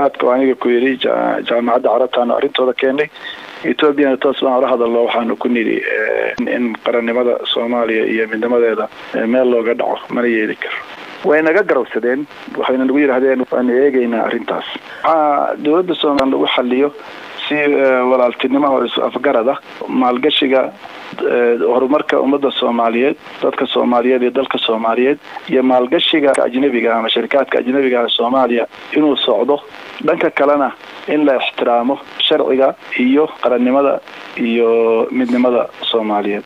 imaaraadka oo aniga ku yidhi jaamacadda carabtaanu arrintooda keenay ethoobiana toos baan ula hadalno waxaanu ku nidhi in qarannimada soomaaliya iyo midnimadeeda meel looga dhaco mana yeeli karo way naga garowsadeen waxayna nagu yidhaahdeen waanu eegeynaa arrintaas waxaa dowladda soomaaliya lagu xaliyo si walaaltinimo oo is afgarada maalgashiga horumarka ummadda soomaaliyeed dadka soomaaliyeed iyo dalka soomaaliyeed iyo maalgashiga ajnabiga ama sharikaadka ajnabiga soomaaliya inuu socdo dhanka kalena in la ixtiraamo sharciga iyo qarannimada iyo midnimada soomaaliyeed